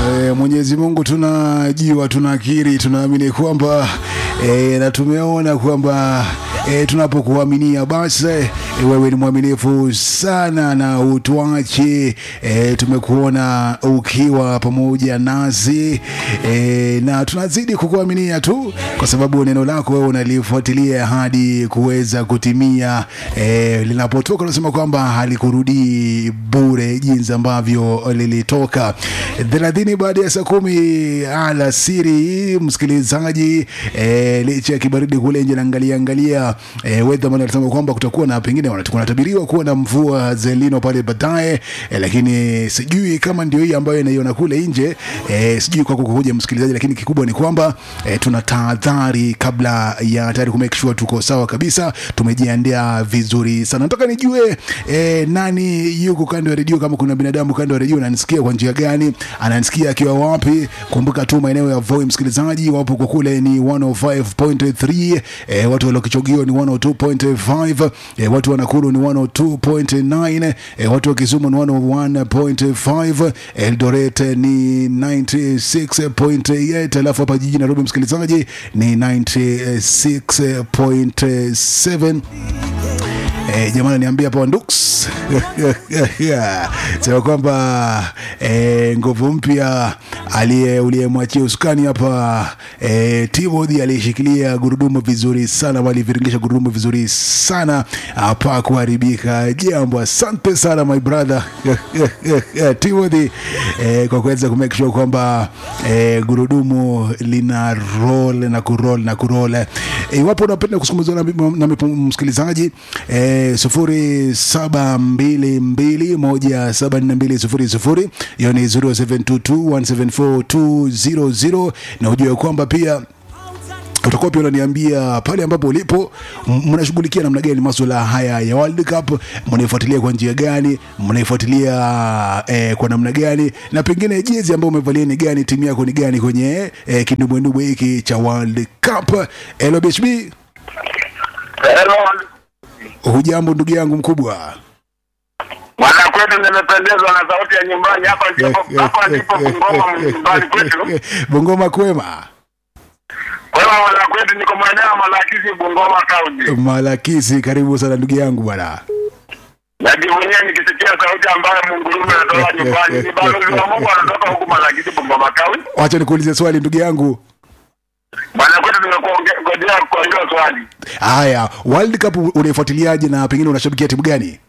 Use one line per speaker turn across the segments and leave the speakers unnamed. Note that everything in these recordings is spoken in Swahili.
E, Mwenyezi Mungu tunajua, tunakiri, tunaamini kwamba e, na tumeona kwamba e, tunapokuaminia basi e, wewe ni mwaminifu sana na utuache e, tumekuona ukiwa pamoja nasi e, na tunazidi kukuaminia tu kwa sababu neno lako wewe unalifuatilia hadi kuweza kutimia e, linapotoka unasema kwamba halikurudii bure jinsi ambavyo lilitoka thelathini baada ya saa kumi alasiri msikilizaji e, licha ya kibaridi kule nje naangalia angalia e, weatherman alisema kwamba kutakuwa na pengine wanatu- kunatabiriwa kuwa na mvua zelino pale baadaye e, lakini sijui kama ndio hii ambayo inaiona kule nje e, sijui kwako kukuja msikilizaji lakini kikubwa ni kwamba e, tuna tahadhari kabla ya tayari ku make sure tuko sawa kabisa tumejiandaa vizuri sana nataka nijue e, nani yuko kando ya redio kama kuna binadamu kando ya redio ananisikia kwa njia gani ananisikia akiwa wapi kumbuka tu maeneo ya voi msikilizaji wapo kwa kule ni 105.3 e, watu waliokichogio ni 102.5 e, watu wa nakuru ni 102.9 e, watu wa kisumu ni 101.5 eldoret ni 96.8 alafu hapa jijini nairobi msikilizaji ni 96.7 Eh, jamani niambia hapa Ndux sema kwamba eh, nguvu mpya aliye uliyemwachia usukani hapa eh, Timothy aliyeshikilia gurudumu vizuri sana, ama aliviringisha gurudumu vizuri sana hapa kuharibika jambo. Asante sana my brother Timothy eh, kwa kuweza kumake sure kwamba eh, gurudumu lina roll na kuroll na kuroll. Eh, Iwapo unapenda kusungumza na, na, na msikilizaji eh, sufuri saba mbili mbili moja saba nne mbili sufuri sufuri hiyo ni 0722174200 na ujue kwamba pia utakuwa pia unaniambia pale ambapo ulipo m- mnashughulikia namna gani maswala haya ya World Cup, mnaifuatilia kwa njia gani, mnaifuatilia eh, kwa namna gani, na pengine jezi ambayo umevalia ni gani, timu yako ni gani kwenye eh, kindumbwendumbwe hiki cha World Cup. Hello BHB,
Hello.
hujambo ndugu yangu mkubwa?
Mwana kwetu nimependezwa na sauti ya nyumbani hapa ndipo hapa ndipo Bungoma nyumbani kwetu.
Bungoma kwema,
Kwa hiyo mwana kwetu niko maeneo ya Malakizi Bungoma County.
Malakisi, karibu sana ndugu yangu bwana.
Najivunia nikisikia sauti ambayo Mungurume anatoka nyumbani. Ni balozi wa Mungu anatoka huku Malakizi Bungoma County.
Wacha nikuulize swali ndugu yangu.
Mwana kwetu nimekuongea kwa hilo swali.
Haya, World Cup unaifuatiliaje na pengine unashabikia timu gani?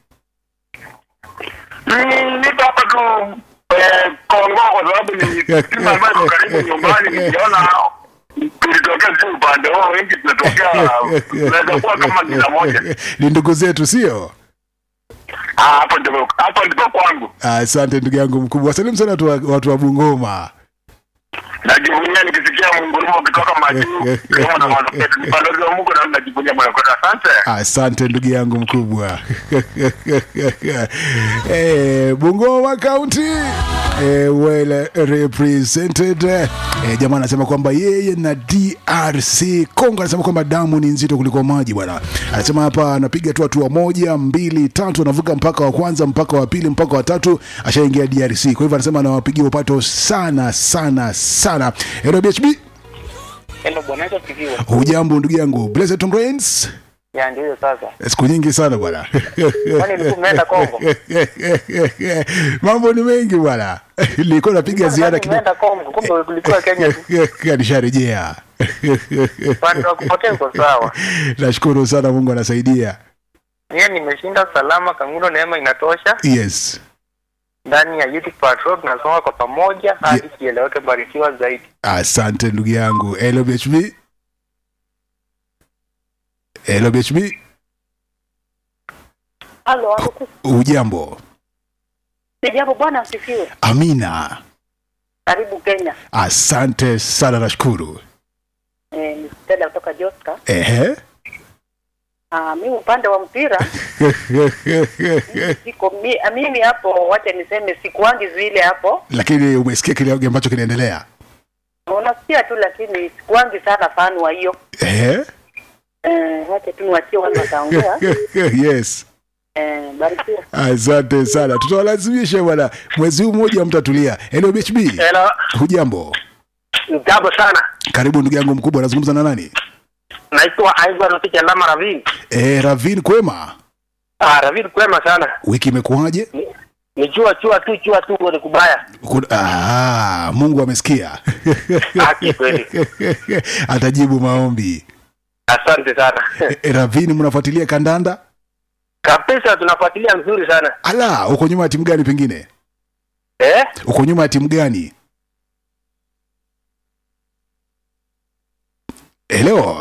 Mm, Niko hapa tu eh, Kongo kwa sababu ni timu ambayo iko karibu nyumbani nikiona tulitokea si upande wao wengi tunatokea tunaweza kuwa kama jina moja.
ni ndugu zetu sio?
Ah, hapo ndipo hapo ndipo kwangu.
Asante ndugu yangu mkubwa, wasalimu sana watu wa, watu wa Bungoma.
Najivunia nikisikia mungurumo ukitoka majuu kama na mwanamke ni balozi wa Mungu na najivunia moyo kwa asante.
Asante ndugu yangu mkubwa. eh, Bungoma County eh, well represented. Eh, jamaa anasema kwamba yeye na DRC Kongo, anasema kwamba damu ni nzito kuliko maji bwana. Anasema hapa anapiga tu hatua moja, mbili, tatu, anavuka mpaka wa kwanza, mpaka wa pili, mpaka wa tatu, ashaingia DRC. Kwa hivyo anasema anawapigia upato sana sana sana. Hello BHB,
Hello bwana, naitwa Kiviwa.
hujambo ndugu yangu Blessed Tom Rains?
Ya ndio sasa.
siku nyingi sana bwana
Kwani ulikuwa umeenda Kongo?
mambo ni mengi bwana nilikuwa napiga ziara kidogo
Umeenda Kongo, kumbe ulikuwa Kenya tu.
nisharejea
Pande wa kupotea uko sawa.
nashukuru sana mungu anasaidia
Yeye nimeshinda salama, kangulo neema inatosha.
yes
Ndani ya Youth Patrol tunasonga kwa pamoja hadi kieleweke, barikiwa zaidi.
asante ndugu yangu lbhb lbhb
Halo, hapo
ujambo
jambo bwana asifiwe.
amina
Karibu Kenya.
asante sana nashukuru
Eh, ni Stella kutoka Joska.
ehe
Ah, mimi upande wa mpira siko mi, ah, mimi hapo, wacha niseme sikuangi vile hapo.
lakini umesikia kile ambacho kinaendelea
Unasikia tu lakini sikuangi sana fan wa hiyo.
ehe
Eh, wacha tu niwachie watu wataongea.
yes
Eh, barikiwa.
Asante sana, tutawalazimisha bwana, mwezi huu mmoja mtatulia. Hello BHB,
Hello,
hujambo?
jambo sana.
Karibu ndugu yangu mkubwa, nazungumza na nani?
Naitwa Aiva Rafiki Lama Ravin.
Eh, Ravin, kwema?
Ah, Ravin kwema sana.
Wiki imekuwaje?
Ni- Ni chua chua tu chua tu ni kubaya.
Kuna- Ah, Mungu amesikia
Haki kweli.
atajibu maombi.
Asante sana.
Eh, Ravin, mnafuatilia kandanda?
Kabisa tunafuatilia mzuri sana.
Ala, uko nyuma ya timu gani? Pengine
Eh?
uko nyuma ya timu gani? Hello.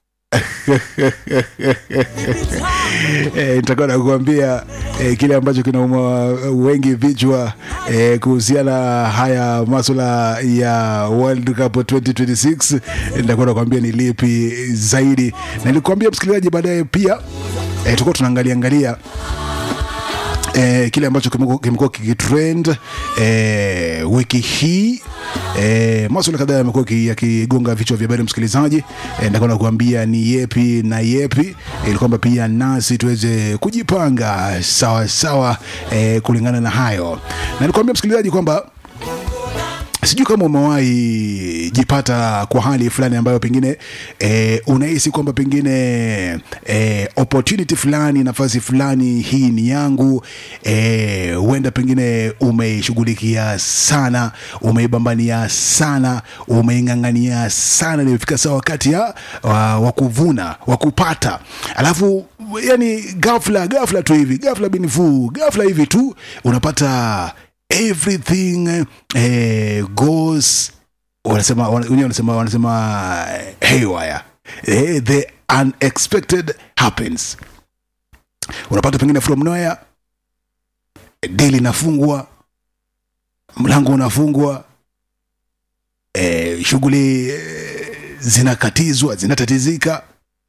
Eh, nitakuwa nakuambia eh, kile ambacho kinauma wengi vichwa eh, kuhusiana haya maswala ya World Cup 2026 eh, nitakuwa nakuambia ni lipi zaidi, na nilikwambia msikilizaji, baadaye pia eh, tulikuwa tunaangalia angalia eh, kile ambacho kimekuwa kimekuwa kikitrend eh, wiki hii eh, maswala kadhaa yamekuwa ki- yakigonga vichwa vya habari msikilizaji eh, nitakwenda kuambia ni yepi na yepi ili kwamba pia nasi tuweze kujipanga sawa sawa eh, kulingana na hayo na nikuambia msikilizaji kwamba sijui kama umewahi jipata kwa hali fulani ambayo pengine eh, unahisi kwamba pengine eh, opportunity fulani nafasi fulani hii ni yangu eh, huenda pengine umeishughulikia sana umeibambania sana umeing'ang'ania sana nimefika saa wakati ya wa, wa kuvuna wa kupata alafu yani ghafla ghafla tu hivi ghafla binifu ghafla hivi tu unapata everything eh, goes wanasema wana- wenyewe wanasema wanasema haywire eh, the unexpected happens unapata pengine from nowhere dili inafungwa mlango unafungwa eh, shughuli eh, zinakatizwa zinatatizika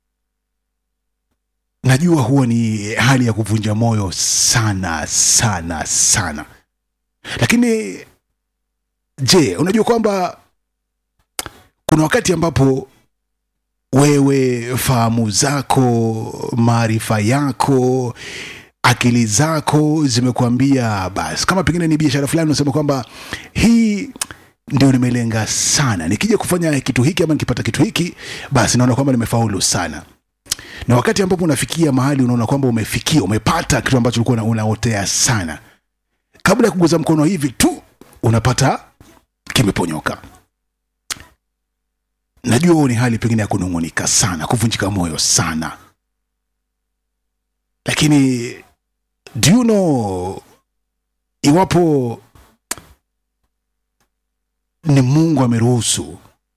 najua huwa ni hali ya kuvunja moyo sana sana sana lakini je unajua kwamba kuna wakati ambapo wewe fahamu zako maarifa yako akili zako zimekuambia basi kama pengine ni biashara fulani unasema kwamba hii ndio nimelenga sana nikija kufanya kitu hiki ama nikipata kitu hiki basi naona kwamba nimefaulu sana na wakati ambapo unafikia mahali unaona kwamba umefikia umepata kitu ambacho ulikuwa una- unaotea sana kabla ya kuguza mkono hivi tu unapata kimeponyoka najua huo ni hali pengine ya kunung'unika sana kuvunjika moyo sana lakini do you know iwapo ni mungu ameruhusu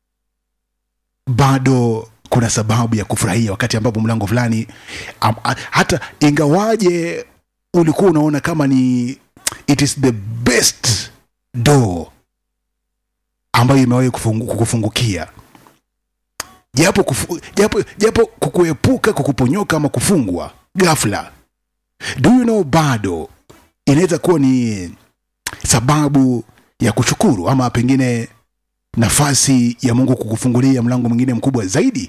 bado kuna sababu ya kufurahia wakati ambapo mlango fulani am, a, hata ingawaje ulikuwa unaona kama ni it is the best door ambayo imewahi kufungu, kukufungukia japo, kufu, japo, japo kukuepuka kukuponyoka ama kufungwa ghafla do you know bado inaweza kuwa ni sababu ya kushukuru ama pengine nafasi ya mungu kukufungulia mlango mwingine mkubwa zaidi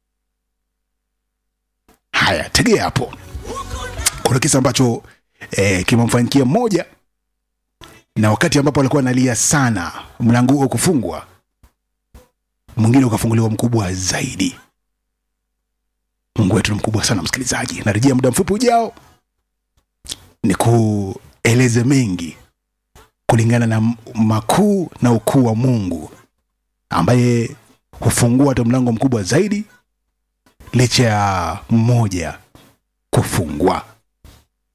haya tegea hapo kuna kisa ambacho eh, kimemfanyikia mmoja na wakati ambapo alikuwa analia sana mlango huo kufungwa mwingine ukafunguliwa mkubwa zaidi mungu wetu ni mkubwa sana msikilizaji narejea muda mfupi ujao ni kueleze mengi kulingana na m- makuu na ukuu wa mungu ambaye hufungua hata mlango mkubwa zaidi licha ya mmoja kufungwa